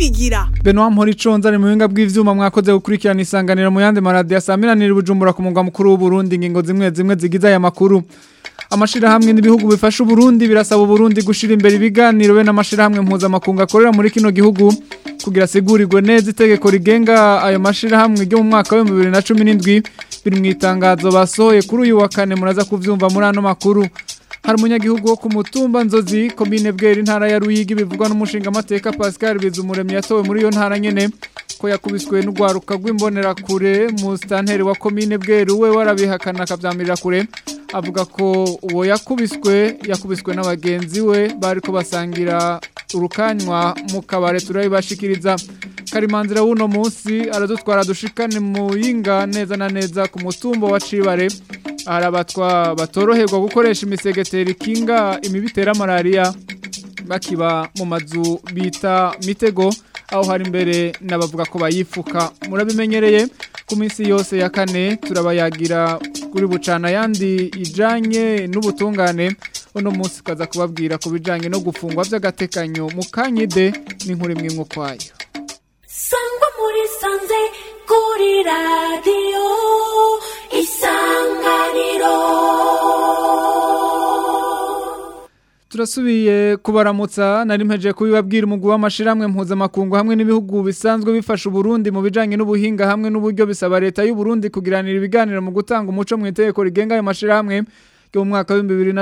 nibigira Benoit Mporiconza ari mu buhinga bw'ivyuma mwakoze gukurikirana isanganiro mu yandi maradiyo asamiranira Bujumbura ku mugwa mukuru w'u Burundi ingingo zimwe zimwe zigize aya makuru amashirahamwe n'ibihugu bifasha Burundi birasaba Burundi gushira imbere ibiganiro be n'amashirahamwe mpuzamakungu akorera muri kino gihugu kugira sigurirwe neza itegeko rigenga ayo mashirahamwe ryo mu mwaka wa 2017 biri mu itangazo basohoye kuri uyu wa kane muraza kuvyumva muri ano makuru hari umunyagihugu wo ku mutumba nzozi komine bwera intara ya Ruyigi bivugwa n'umushinga amateka Pascal Bizumuremyi yatowe muri iyo ntara nyene ko yakubiswe n'ugwaruka rw'imbonera kure mu stanteri wa komine bwera we warabihakana akavyamirira kure avuga ko uwo yakubiswe yakubiswe n'abagenzi we bariko basangira urukanywa mu kabare turabibashikiriza karimanzira w'uno munsi aradutwara dushikane mu yinga neza na neza ku mutumba wa Cibare arabatwa batoroherwa gukoresha imisegeteri kinga imibitera malaria bakiba mu mazu bita mitego aho hari imbere n'abavuga ko bayifuka murabimenyereye ku minsi yose ya kane turabayagira kuri bucana yandi ijanye n'ubutungane uno munsi kaza kubabwira ku bijanye no gufungwa vy'agatekanyo mu kanyide n'inkuru imwe imwe kwayo sangwa muri sanze kuri radiyo isanganiro Turasubiye kubaramutsa nari mpeje kubibabwira umugwi w'amashiramwe mpuzamakungu hamwe n'ibihugu bisanzwe bifasha Burundi mu bijanye n'ubuhinga hamwe n'uburyo bisaba leta y'u Burundi kugiranira ibiganiro mu gutanga umuco mu itegeko rigenga ayo mashiramwe yo mu mwaka wa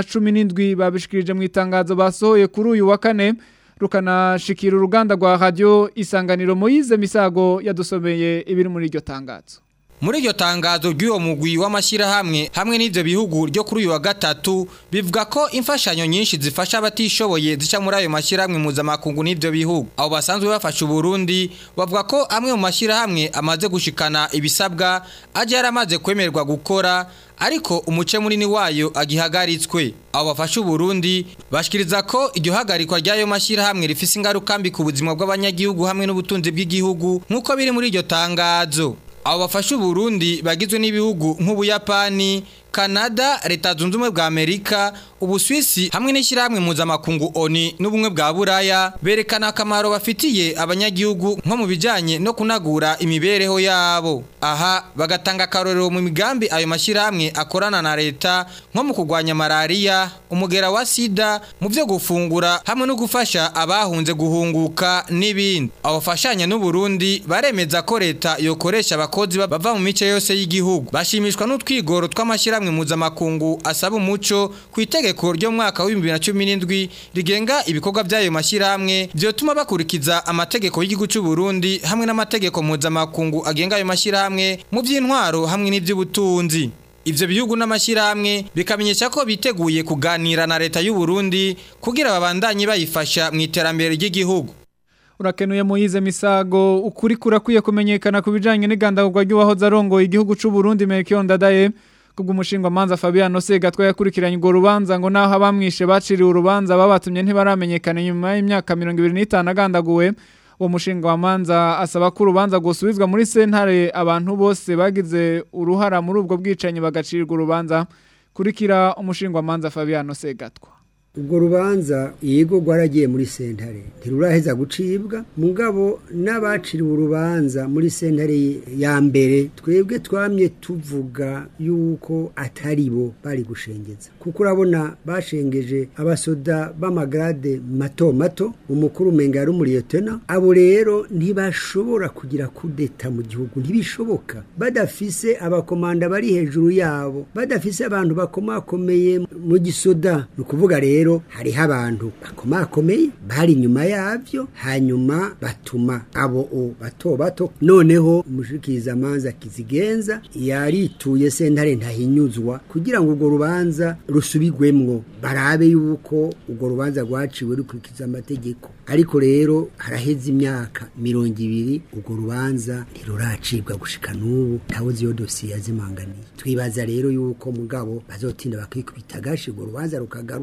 2017 babishikirije mu itangazo basohoye kuri uyu wa kane rukanashikira uruganda rwa radio isanganiro Moise Misago yadusomeye ibiri muri iryo tangazo muri iryo tangazo ry'uwo mugwi w'amashyirahamwe hamwe n'ibyo bihugu ryo kuri uyu wa gatatu bivuga ko imfashanyo nyinshi zifasha abatishoboye zica muri ayo mashyirahamwe mpuzamakungu n'ibyo bihugu abo basanzwe bafasha uburundi bavuga ko amwe mu mashyirahamwe amaze gushikana ibisabwa ajya yaramaze kwemererwa gukora ariko umuce munini wayo agihagaritswe abo bafasha uburundi bashikiriza ko iryo hagarikwa ry'ayo mashyirahamwe rifise ingaruka mbi ku buzima bw'abanyagihugu hamwe n'ubutunzi bw'igihugu nk'uko biri muri iryo tangazo abo bafasha uburundi bagizwe n'ibihugu nk'ubuyapani Canada, Leta Zunze Ubumwe bwa Amerika, Ubuswisi hamwe n'ishyirahamwe mpuzamakungu ONI n'ubumwe bwa Buraya berekana akamaro bafitiye abanyagihugu nko mu bijanye no kunagura imibereho yabo. Aha bagatanga akarorero mu migambi ayo mashyirahamwe akorana na leta nko mu kurwanya malaria, umugera wa sida, mu byo gufungura hamwe no gufasha abahunze guhunguka n'ibindi. Abo bafashanya n'u Burundi baremeza ko leta yokoresha abakozi bava mu mice yose y'igihugu. Bashimishwa n'utwigoro tw'amashyirahamwe amwe mpuzamakungu asaba umuco ku itegeko ryo mwaka wa 2017 rigenga ibikorwa by'ayo mashyirahamwe byotuma bakurikiza amategeko y'igihugu cy'u Burundi hamwe n'amategeko mpuzamakungu agenga ayo mashyirahamwe mu by'intwaro hamwe n'iby'ubutunzi Ivyo bihugu n'amashyirahamwe bikamenyesha ko biteguye kuganira na leta y'u Burundi kugira babandanye bayifasha mu iterambere ry'igihugu urakenuye Moyize Misago ukuri kurakwiye kumenyekana ku bijanye n'igandagurwa ry'uwahoze arongoye igihugu cy'u Burundi Melchior Ndadaye kubw'umushinga manza Fabiano Segatwa yakurikiranye urwo rubanza ngo naho abamwishe baciriwe urubanza babatumye ntibaramenyekana nyuma y'imyaka 25 agandaguwe uwo mushinga wa manza asaba ko urubanza gusubizwa muri sentare abantu bose bagize uruhara muri ubwo bwicanyi bagacirirwa urubanza kurikira umushinga wa manza Fabiano Segatwa ubwo rubanza yego rwaragiye muri sentare ntiruraheza gucibwa mugabo n'abaciriwe urubanza muri sentare ya mbere twebwe twamye tuvuga yuko atari bo bari gushengeza kuko urabona bashengeje abasoda b'amagrade mato mato umukuru umenga yari umuriyetena abo rero ntibashobora kugira kudeta mu gihugu ntibishoboka badafise abakomanda bari hejuru yabo badafise abantu bakomakomeye mu gisoda ni ukuvuga rero rero hariho abantu bakomakomeye bari inyuma yabyo hanyuma batuma abo o bato bato noneho umushikizamanza kizigenza yarituye sentare ntahinyuzwa kugira ngo urwo rubanza rusubigwemwo barabe yuko urwo rubanza rwaciwe rukurikiza amategeko ariko rero haraheze imyaka mirongo ibiri urwo rubanza ntiruracibwa gushika n'ubu ntawe iyo dosiye yazimanganiye twibaza rero yuko mugabo bazotinda bakikubita agashi urwo rubanza rukagaruka hanyuma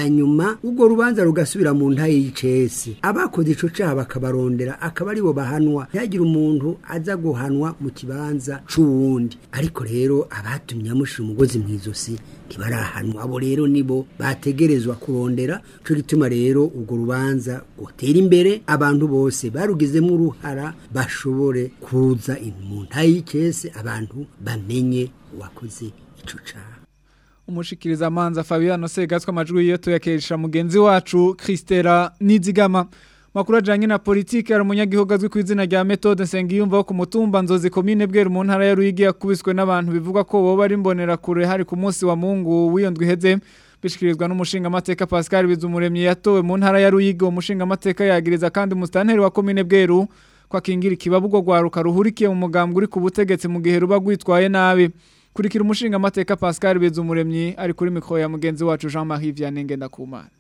hanyuma ubwo rubanza rugasubira mu ntaye y'icese abakoze ico caha bakabarondera akaba aribo bahanwa ntihagire umuntu aza guhanwa mu kibanza c'uwundi ariko rero abatumye amushira umugozi mw'izosi ntibarahanwa abo rero nibo bategerezwa kurondera cyo gituma rero ubwo rubanza gutera imbere abantu bose barugizemo uruhara bashobore kuza mu ntaye y'icese abantu bamenye uwakoze ico caha umushikiriza amanza Fabiano Segatswe amajwi yiyo tuyakesha mugenzi wacu Christera Nizigama makuru ajanye na politike ari umunyagihugu azwi ku izina rya Methode Nsengiyumva wo ku mutumba Nzozi commune Bweru mu ntara ya Ruyigi yakubiswe n'abantu bivuga ko boba ari mbonera kure hari ku munsi wa Mungu wiyondwi heze bishikirizwa n'umushinga amateka Pascal Bizumuremyi yatowe mu ntara ya Ruyigi umushinga amateka yagiriza kandi umustanteri wa commune Bweru kwa kingira ikibabugo gwaruka ruhurikiye mu mugambwe uri ku butegetsi mu gihe ruba gwitwaye nabi kurikira umushinga amateka Pascal Bizumuremyi ari kuri mikro ya mugenzi wacu Jean-Marie Vianney Ngendakumana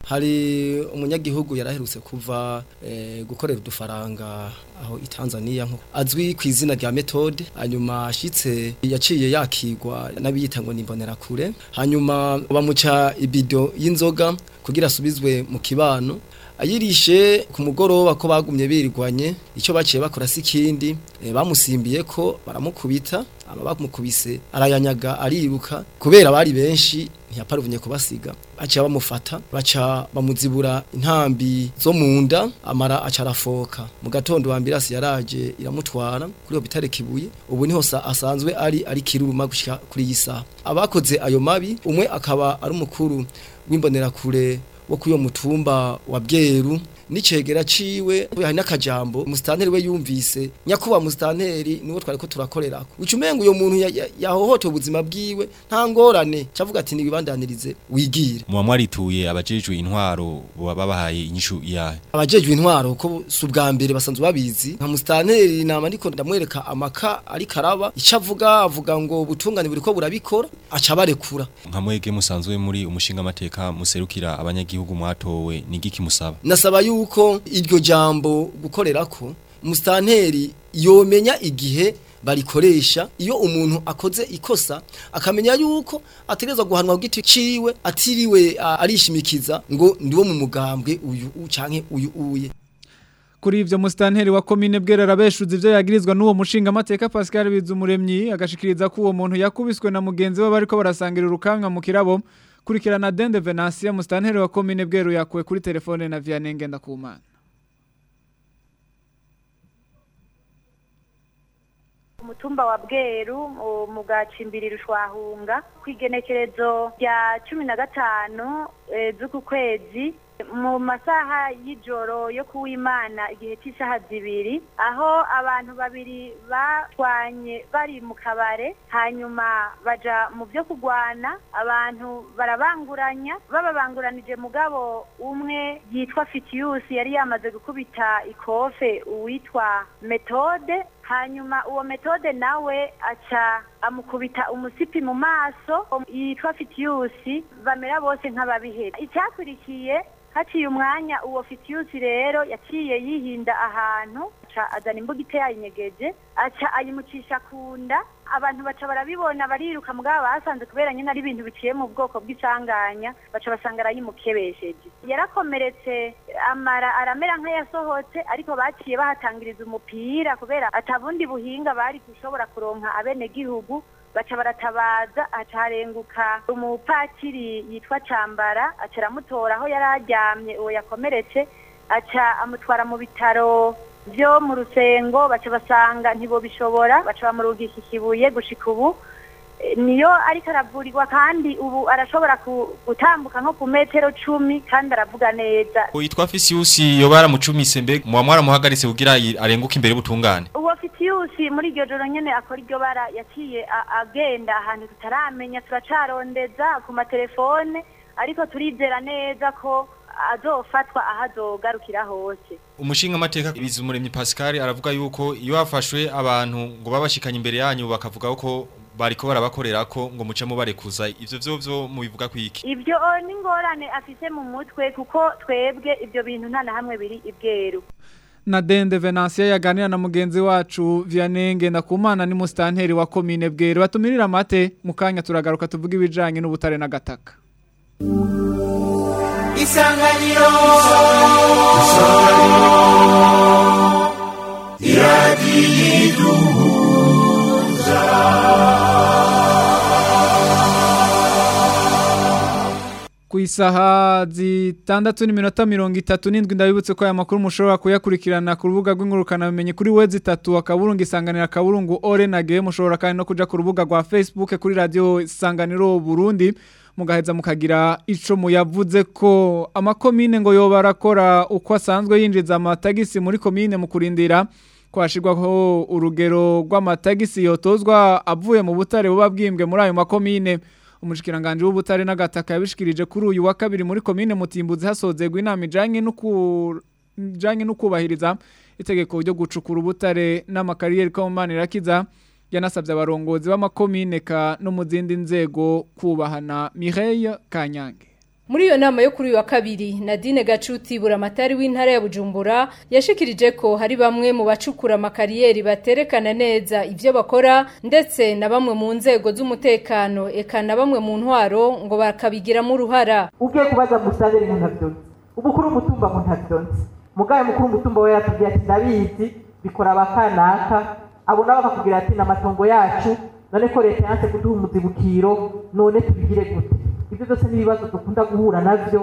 hari umunyagihugu yaraherutse kuva eh, gukorera udufaranga aho i Tanzania nko azwi ku izina rya Methode hanyuma ashitse yaciye yakigwa n'abiyita ngo nimbonera kure hanyuma bamuca ibido y'inzoga kugira asubizwe mu kibano ayirishe ku mugoroba ko bagumye birigwanye icyo baciye bakora si kindi e, bamusimbiye ko baramukubita aba bamukubise arayanyaga ariruka kubera bari benshi ntiyaparuvunye kubasiga baciye bamufata baca bamuzibura intambi zo mu nda amara aca arafoka mu gatondo ambirasi yaraje iramutwara kuri hopitale kibuye ubu niho asanzwe ari ari kiruruma gushika kuri iyi saha abakoze ayo mabi umwe akaba ari umukuru w'imbonerakure wo kuyo mutumba wa Bweru nicegera ciwe hari n'akajambo mustanteri we yumvise nyakuba mustanteri niwo twari ko turakorerako ucumengo uyo muntu yahohote ubuzima bwiwe nta ngorane cavuga ati nibibandanirize wigire muba mwarituye abajejwe intwaro baba bahaye inyishu yahe abajejwe intwaro ko subwa mbere basanzwe babizi nka mustanteri nama ndiko ndamwereka amaka ari karaba icavuga avuga ngo butungane buriko burabikora aca barekura nka mwege musanzwe muri umushinga amateka muserukira abanyagihugu mwatowe nigiki musaba nasaba yuko iryo jambo gukorerako mustanteri yomenya igihe barikoresha iyo umuntu akoze ikosa akamenya yuko ategerezwa guhanwa ku giti ciwe atiriwe arishimikiza ngo ndiwo mu mugambwe uyu canke uyu uye kuri ivyo mustanteri wa commune Bwera arabeshuza ivyo yagirizwa n'uwo mushinga amateka Pascal Bizumuremyi agashikiriza ko uwo muntu yakubiswe na mugenzi we bariko barasangira urukamwa mu kirabo kurikirana Dende Venantia mustanteri wa commune Bweru yakuwe kuri telefone na Vianney Ngendakumana umutumba wa bweru mu gacimbiri rushwahunga ku igenekerezo rya cumi na gatanu z'uku kwezi mu masaha y'ijoro yo kuwimana igihe cy'isaha zibiri aho abantu babiri batwanye bari mu kabare hanyuma baja mu byo kugwana abantu barabanguranya bababanguranije mugabo umwe yitwa fitiyusi yari yamaze gukubita ikofe uwitwa metode hanyuma uwo metode nawe aca amukubita umusipi mu maso yitwa fitiyusi bamera bose nk'ababihera icyakurikiye haciye umwanya uwo fitiyusi rero yaciye yihinda ahantu aca azana imbuga iteye ayinyegeje aca ayimucisha ku nda abantu baca barabibona bariruka mugabo basanze kubera nyine ari ibintu biciye mu bwoko bw'icanganya baca basanga arayimukebesheje yarakomeretse amara aramera nk'ayasohotse ariko baciye bahatangiriza umupira kubera atabundi buhinga bari gushobora kuronka abenegihugu baca baratabaza aca harenguka umupatiri yitwa cambara aca aramutora aho yari aryamye uwo yakomeretse aca amutwara mu bitaro byo mu rusengo baca basanga ntibobishobora baca bamurugisha ikibuye gushika ubu niyo ariko aravurirwa kandi ubu arashobora gutambuka nko ku metero cumi kandi aravuga neza witwa Fisiusi yoba yaramucumise mbe muba mwaramuhagaritse kugira arenguke imbere y'ubutungane uwo fitiyusi muri iryo joro nyene akora iryo bara yaciye agenda ahantu tutaramenya turacarondeza ku matelefone ariko turizera neza ko azofatwa aho azogarukira hose umushinga amateka bizumuremyi Pascal aravuga yuko iyo hafashwe abantu ngo babashikanye imbere yanyu bakavuga ko bariko barabakorera ko ngo muce mubarekuza ivyo vyo vyo mubivuga kwiki ivyo ni ngorane afise mu mutwe kuko twebwe ivyo bintu nta na hamwe biri ibweru na Dende Venantia yaganira na mugenzi wacu Vianney Ngendakumana ni mustanteri wa commune Bweru batumirira mate mukanya turagaruka tuvuga ibijanye n'ubutare n'agataka isanganiro ku isaha zitandatu n'iminota mirongo itatu n'indwi ndabibutse ko aya makuru mushobora kuyakurikirana ku rubuga rw'ingurukanabumenyi kuri wezi itatu akaburungu isanganiro akaburungu ore na ge mushobora kandi no kuja ku rubuga rwa facebook kuri radiyo isanganiro burundi mugaheza mukagira ico muyavuze ko amakomine ngo yoba arakora uko asanzwe yinjiza amatagisi muri komine mu kurindira ko hashirwaho urugero rw'amatagisi yotozwa avuye mu butare buba bwimbwe muri ayo makomine umushikiranganje w'ubutare n'agataka yabishikirije kuri uyu wa kabiri muri komine mutimbuzi hasozerwa inama ijanye n'uku ijanye n'ukubahiriza itegeko ryo gucukura ubutare n'amakariyeri ko manirakiza yanasabye abarongozi b'amakomine ka no mu zindi nzego kubahana Mireille Kanyange Muri iyo nama yo kuri uyu wa kabiri Nadine Gacuti buramatari w'intara ya Bujumbura yashikirije ko hari bamwe mu bacukura amakariyeri baterekana neza ivyo bakora ndetse na bamwe mu nzego z'umutekano eka na bamwe mu ntwaro ngo bakabigiramo uruhara ugiye kubaza musave ibintu ntavyonzi ubukuru umutumba ngo ntavyonzi mugaye mukuru umutumba we yatubwiye ati ndabizi bikora abakanaka abo nabo bakakubwira ati n'amatongo yacu none ko leta yanse kuduha umuzibukiro none tubigire gute ibyo byose n'ibibazo dukunda guhura navyo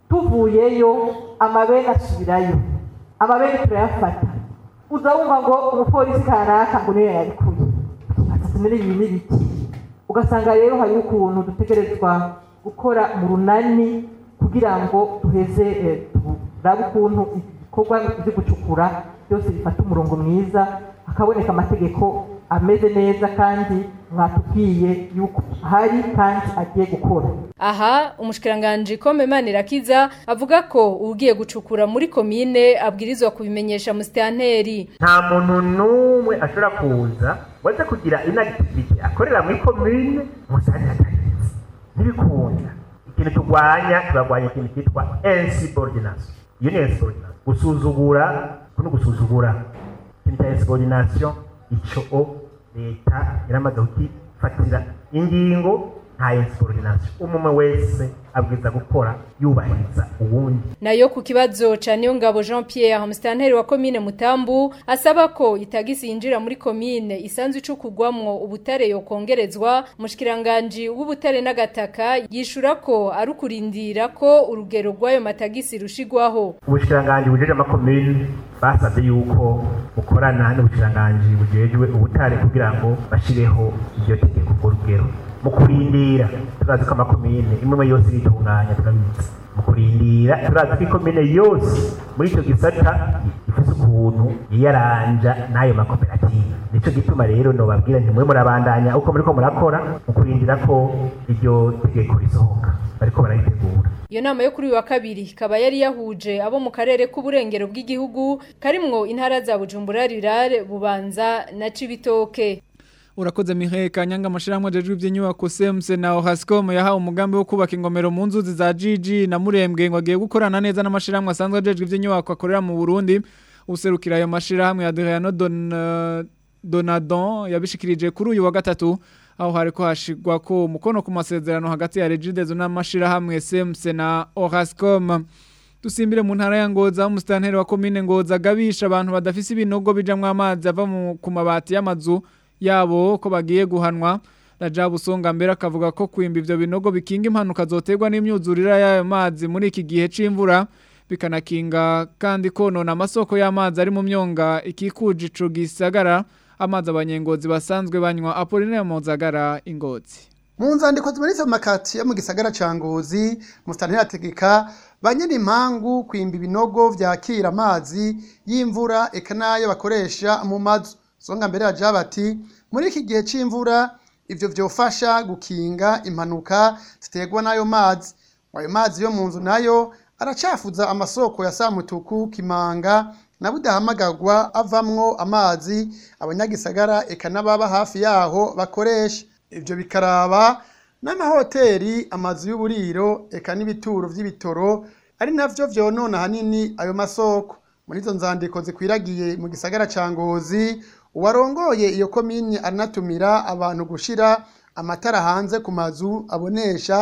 tuvuyeyo amabene asubirayo amabene turayafata uza wumva ngo umupolisi kanaka ngo niyo yarikuye atasomere ibi n'ibiki ugasanga rero hariho ukuntu dutegerezwa gukora mu runani kugira ngo duheze eh, turabe ukuntu ibikorwa byo gucukura byose bifata umurongo mwiza hakaboneka amategeko ameze neza kandi mwatubwiye yuko hari kandi agiye gukora aha umushikiranganje Kome Manirakiza avuga ko ugiye gucukura muri komine abwirizwa kubimenyesha musitanteri nta muntu n'umwe ashobora kuza waze kugira inactivity akorera muri komine musani atarinze ntibikunda ikintu turwanya turarwanya ikintu cyitwa insubordination iyo ni insubordination gusuzugura no gusuzugura ikintu cya insubordination ico leta yaramaze kukifatira ingingo nta insubordination umwe wese abwiza gukora yubahiriza uwundi nayo ku kibazo ca Niyongabo Jean Pierre musitanteri wa komine Mutambu asaba ko itagisi yinjira muri komine isanzwe icukugwamwo ubutare yokongerezwa mushikiranganje w'ubutare n'agataka yishura ko ari ukurindira ko urugero rw'ayo matagisi rushigwaho ubushikiranganje bujeje amakomine basabye yuko bukorana n'ubushikiranganje bujejwe ubutare kugira ngo bashireho iryo tegeko ku rugero mu kurindira turazi ko amakomine imwe yose iritunganya turabizi mu kurindira turazi ko ikomine yose muri icyo gisata ifite ukuntu yiyaranja n'ayo makoperative nico gituma rero nobabwira ntimwe murabandanya uko muriko murakora mu kurindira ko iryo tegeko risohoka bariko bararitegura Iyo nama yo kuri uyu wa kabiri ikaba yari yahuje abo mu karere k'uburengero bw'igihugu karimwo intara za Bujumbura Rirare Bubanza na Cibitoke Urakoze Mihaye Kanyanga amashirahamwe ajejwe iby'inyubako CMC na Ohascom yahawe umugambi wo kubaka ingomero mu nzuzi za GG na Murembwe ngo agiye gukorana neza n'amashirahamwe asanzwe ajejwe iby'inyubako akorera mu Burundi userukira ayo mashirahamwe ya Adriano Don uh, Donadon yabishikirije kuri uyu wa gatatu aho hariko hashigwa ko umukono ku masezerano hagati ya Regidezo n'amashirahamwe CMC na Ohascom Dusimbire mu ntara ya Ngoza umustanteri wa commune Ngoza gabisha abantu badafise ibinogo bijamwe amazi ava mu ku mabati y'amazu yabo ko bagiye guhanwa Rajabu Songa mbere akavuga ko kwimba ivyo binogo bikinga impanuka zoterwa n'imyuzurira y'ayo mazi muri iki gihe c'imvura bikanakinga kandi konona amasoko y'amazi ari mu myonga ikikuje ico gisagara amazi abanyengozi basanzwe banywa Apollinaire Mozagara ingozi mu nzandiko zimanitse mu makati yo mu gisagara ca Ngozi mustanteri ategeka banyene impangu kwimba ibinogo vyakira amazi y'imvura eka nayo bakoresha mu mazu songa mbere ya bati muri iki gihe c'imvura ivyo vyofasha gukinga impanuka ziterwa n'ayo mazi ayo mazi yo mu nzu nayo aracafuza amasoko ya Samutuku Kimanga na budahamagarwa avamwo amazi abanyagisagara eka n'ababa hafi yaho bakoresha ivyo bikaraba n'amahoteli amazu y'uburiro eka n'ibituro vy'ibitoro ari navyo vyonona hanini ayo masoko muri izo nzandiko zikwiragiye mu gisagara ca Ngozi uwarongoye iyo komini aranatumira abantu gushira amatara hanze ku mazu abonesha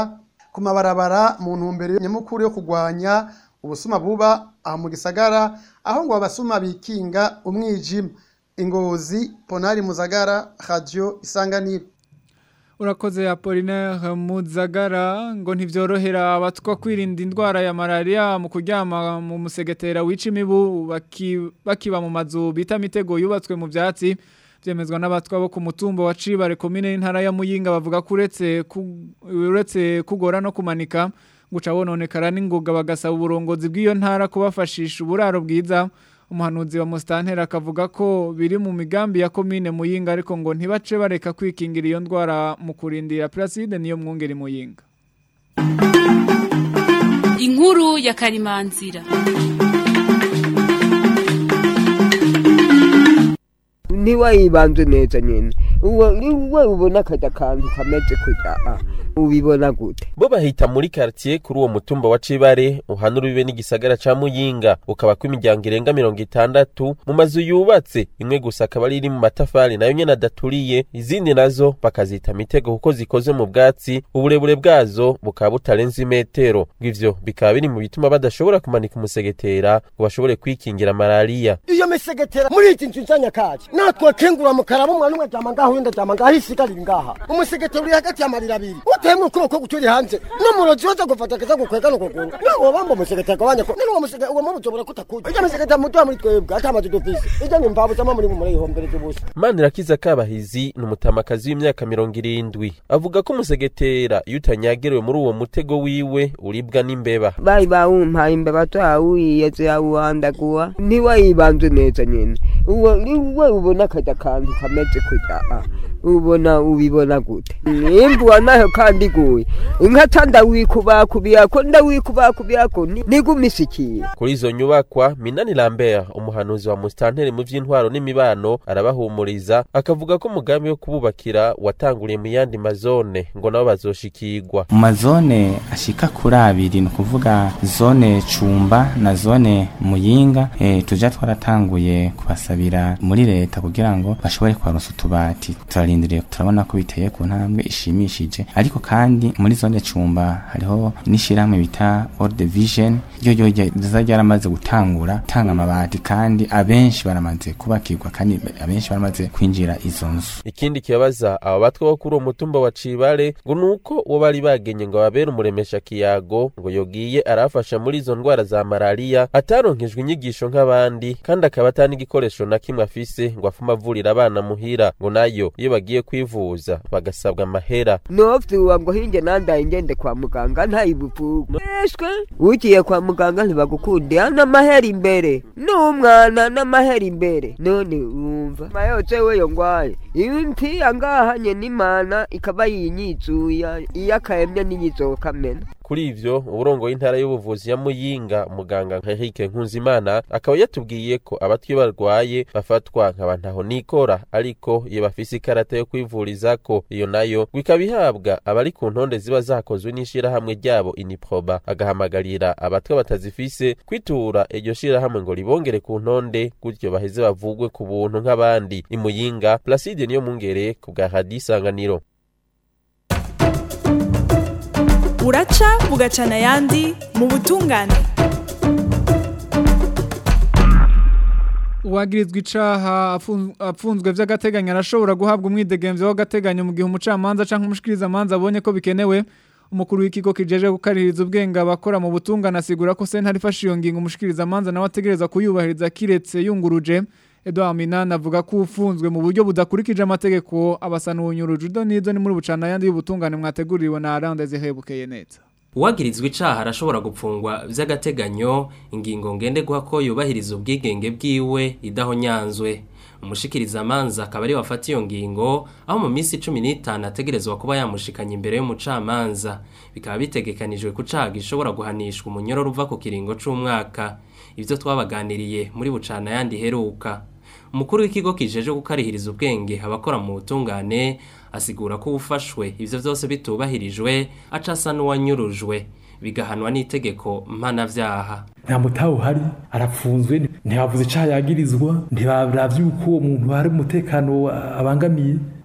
ku mabarabara mu ntumbero nyamukuru yo kurwanya ubusuma buba aho mu gisagara aho ngo abasuma bikinga umwijima ingozi ponari muzagara radio isanganiro Urakoze Apollinaire Muzagara ngo ntivyorohera abatwa kwirinda indwara ya malaria mu kuryama mu musegetera wica imibu baki- bakiba mu mazu bita mitego yubatswe mu vyatsi vyemezwa n'abatwa bo ku mutumba wa Cibare komine y'intara ya Muyinga bavuga ko uretse ku- uretse kugora no kumanika guca bononekara n'ingoga bagasaba uburongozi bw'iyo ntara kubafashisha uburaro bwiza umuhanuzi wa Mustantera akavuga ko biri mu migambi ya komine Muyinga ariko ngo ntibace bareka kwikingira iyo ndwara mu kurindira Placide niyo mwungeri Muyinga inkuru ya karimanzira ntiwayibanze neza nyine uwo niwe ubona akajya akantu kameze kujya ah, ubibona gute bo bahita muri quartier kuri uwo mutumba wa Cibare uhanura bibe n'igisagara ca Muyinga ukaba ko imiryango irenga mirongo itandatu mu mazu yubatse imwe gusa akaba ari iri mu matafari nayo nyene adaturiye izindi nazo bakazita mitego kuko zikoze mu bwatsi uburebure bwazo bukaba butarenze imetero bw'ivyo bikaba biri mu bituma badashobora kumanika umusegetera ngo bashobore kwikingira malaria iyo misegetera muri iki nzu nsanyakaje natwe kengura mukaraba umwana umwe aryama ngaho uwundi aryama ngaho isigarira ngaha umusegetera uri hagati y'amarira abiri uteyemo ukuboko guturi hanze n'umurozi waza gufata akaza gukwega no kuguru nawe bamba umusegetera agabanya ko none uwo musegetera uwo mubi ushobora kutakuja ijya misegetera mutuya muri twebwe atamaze dufise ijya ni imvabu zama muri muri ihombereza ubusa Manirakiza Kabahizi ni umutamakazi w'imyaka mirongo irindwi avuga ko umusegetera iyo utanyagerewe muri uwo mutego wiwe uribwa n'imbeba bari bawumpaye imbeba twawuyiye tuyawuhandaguwa ntiwayibanze neza nyine uwo niwe ubona akajya akantu kameze kujya ah, ubona ubibona gute imbuwa nayo kandi iguye inka ca ndawikubakubiyako ndawikubakubiyako ni- nigumisikiye kuri izo nyubakwa Minani Lambert umuhanuzi wa Mustanteri mu vy'intwaro n'imibano arabahumuriza akavuga ko umugambi wo kububakira watanguriye mu yandi mazone ngo nabo bazoshikirwa mu mazone ashika kuri abiri ni ukuvuga zone cumba na zone muyinga e, tuja twaratanguye kubasabira muri leta kugira ngo bashobore kubaronsa utubati turarindiriye turabona ko biteye ku ntambwe ishimishije ariko kandi muri zone cumba hariho n'ishirahamwe bita World Vision ryo ryo riza ryaramaze gutangura tanga amabati kandi abenshi baramaze kubakirwa kandi abenshi baramaze kwinjira izo nzu ikindi kibabaza aba batwa bo kuri uwo mutumba wa Cibare ngo nuko uwo bari bagenye ngo babere umuremesha kiyago ngo yogiye arafasha muri izo ndwara za malaria ataronkejwe inyigisho nk'abandi kandi akaba atani igikoresho na kimwe afise ngo afume avurira abana muhira ngo nayo iyo bagiye kwivuza bagasabwa amahera novyuwa ngo hinge nandaye ngende kwa muganga ntayibuvuga eshwe ugiye kwa muganga ntibagukundira n'amahera imbere n'umwana n'amahera imbere none wumva mayose weyo ngwaye impiya ngahanye n'imana ikaba yinyizuya iyo akayemye n'inyizokamena kuri ivyo uburongo w'intara y'ubuvuzi ya Muyinga muganga Henrique Nkunzimana akaba yatubwiye ko abatwi barwaye bafatwa nk'abantaho nikora ariko iyo bafise ikarata yo kwivurizako iyo nayo ngo ikaba ihabwa abari ku ntonde ziba zakozwe n'ishirahamwe ryabo Iniproba agahamagarira abatwa batazifise kwitura iryo shirahamwe ngo ribongere ku ntonde gutyo baheze bavugwe ku buntu nk'abandi imuyinga Placide niyo mungere ku bwa Radio Isanganiro uraca bugacana ayandi mu butungane Uwagirizwa icaha afun- apfunzwe vy'agateganyo arashobora guhabwa umwidegemvyo w'agateganyo mu gihe umucamanza canke umushikiriza manza abonye ko bikenewe umukuru w'ikigo kijeje gukaririza ubwenge abakora mu butungane asigura ko sentare ifashe iyo ngingo umushikiriza manza nawe ategereza kuyubahiriza kiretse yunguruje Edouard Minani avuga ko ufunzwe mu buryo budakurikije amategeko abasana ubunyuruje udo nizo ni muri bucana yandi y'ubutungane mwateguriwe na Aranda Zehebukeye neza uwagirizwa icaha arashobora gupfungwa vy'agateganyo ingingo ngenderwa ko yubahiriza ubwigenge bwiwe idahonyanzwe umushikiriza amanza akaba ari wafata iyo ngingo aho mu minsi cumi n'itanu ategerezwa kuba yamushikanye imbere y'umucamanza bikaba bitegekanijwe ku caha gishobora guhanishwa umunyororo uva ku kiringo c'umwaka ivyo twabaganiriye muri bucana yandi heruka umukuru w'ikigo kijeje gukarihiriza ubwenge abakora mu butungane asigura ko ufashwe ivyo vyose bitubahirijwe acasa n'uwanyurujwe bigahanwa n'itegeko mpanavyaha nta mutahe uhari arapfunzwe ntibavuze icaha yagirizwa ntibaravye uko uwo muntu hari umutekano abangamiye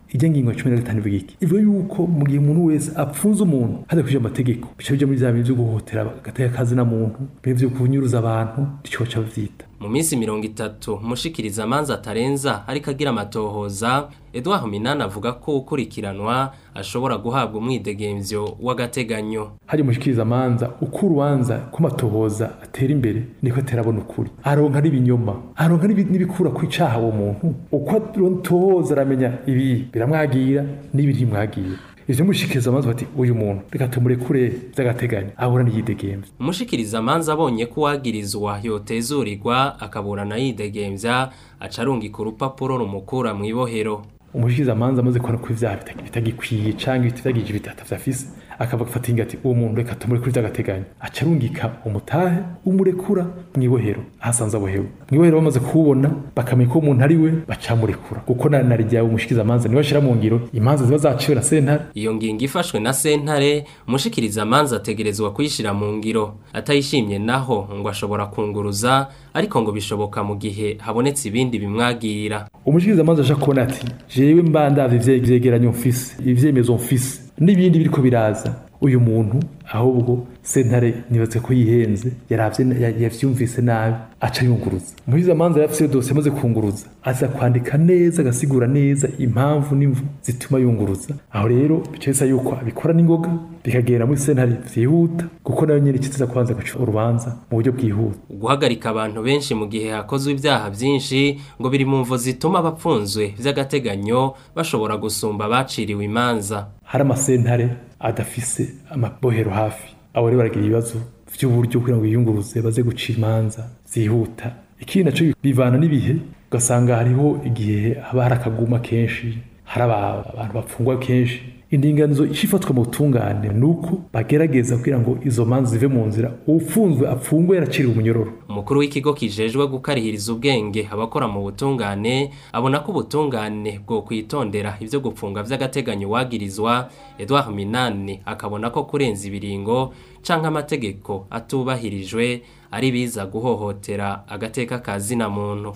ijya ngingo ya cumi na gatanu ivuga iki ivuga yuko mu gihe umuntu wese apfunze umuntu hadakurikije amategeko bica bija muri vya bintu vyo guhohotera agateka kazi na muntu bintu vyo kunyuruza abantu nico baca bavyita mu minsi mirongo itatu mushikiriza amanza atarenza ariko agira amatohoza Edouard Minani avuga ko ukurikiranwa ashobora guhabwa umwidegemvyo w'agateganyo hari mushikiriza amanza uko urubanza ko matohoza atera imbere niko aterabona ukuri aronka n'ibinyoma aronka n'ibi- n'ibikura ku icaha uwo muntu uko atohoza aramenya ibi biramwagira n'ibi ntimwagira ivyo mushikiriza amanza bati uyu muntu reka tumurekure vy'agateganyo ahura n'iyidegemvyo umushikiriza amanza abonye ko uwagirizwa yotezurirwa akaburana yidegemvya aca arungika urupapuro rumukura mu ibohero umushikiriza amanza amaze kubona ko ivyaha bita- bitagikwiye canke bitagije bitata vyafise akava gufata inga ati uwo muntu reka tumurekure vy'agateganyo aca arungika umutahe umurekura mw'ibohero ahasanze abohewe mw'ibohero bamaze kuwubona bakamenya ko uwo muntu ari we bacamurekura kuko na na ryawe umushikiriza amanza niwe ashira mu ngiro imanza ziba zaciwe na sentare iyo ngingo ifashwe na sentare umushikiriza amanza ategerezwa kuyishira mu ngiro atayishimye naho ngo ashobora kunguruza ariko ngo bishoboka mu gihe habonetse ibindi bimwagira umushikiriza amanza aja kubona ati jewe mba ndavye ivye- ivyegeranyo mfise ivyemezo mfise n'ibindi biriko biraza uyu muntu ahubwo sentare nibaze ko yihenze yaravye ya- yavyumvise nabi aca yunguruza umushikiriza amanza yafise iyo dosiye amaze kunguruza aza kwandika neza agasigura neza impamvu n'imvu zituma yunguruza aho rero bica bisa yuko abikora n'ingoga bikagenda muri sentare vyihuta kuko nayo nyene ikiza kubanza guca urubanza mu buryo bwihuta guhagarika abantu benshi mu gihe hakozwe ibyaha byinshi ngo biri mu mvo zituma abapfunzwe by'agateganyo bashobora gusumba abaciriwe imanza hari amasentare adafise amabohero hafi abo rero baragira ibibazo vy'uburyo kugira ngo biyunguruze baze guca imanza zihuta ikindi naco bivana n'ibihe ugasanga hariho igihe haba hari akaguma kenshi hari aba- abantu bapfungwa kenshi indinganizo ifatwa mu butungane ni uko bagerageza kugira ngo izo manza zive mu nzira ufunzwe apfungwe yaraciriwe umunyororo umukuru w'ikigo kijejwe gukarihiriza ubwenge abakora mu butungane abona ko ubutungane bwo kwitondera ibyo gupfunga by'agateganyo wagirizwa Edouard Minani akabona ko kurenza ibiringo canke amategeko atubahirijwe ari biza guhohotera agateka ka zina muntu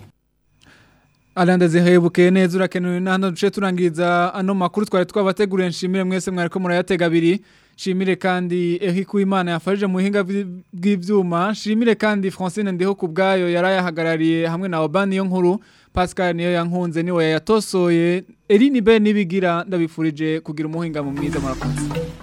Alanda zihebuke neza urakenewe n'ahandi duce turangiriza ano makuru twari twabateguriye nshimire mwese mwariko murayatega abiri nshimire kandi Eric Uwimana yafashije mu buhinga bw'i- bw'ivyuma nshimire kandi Francine Ndiho kubgayo yarayahagarariye hamwe na Obani yo nkuru Pascal niyo yankunze niwe yayatosoye Eline Ben nibigira ndabifurije kugira umuhinga mu mwiza murakoze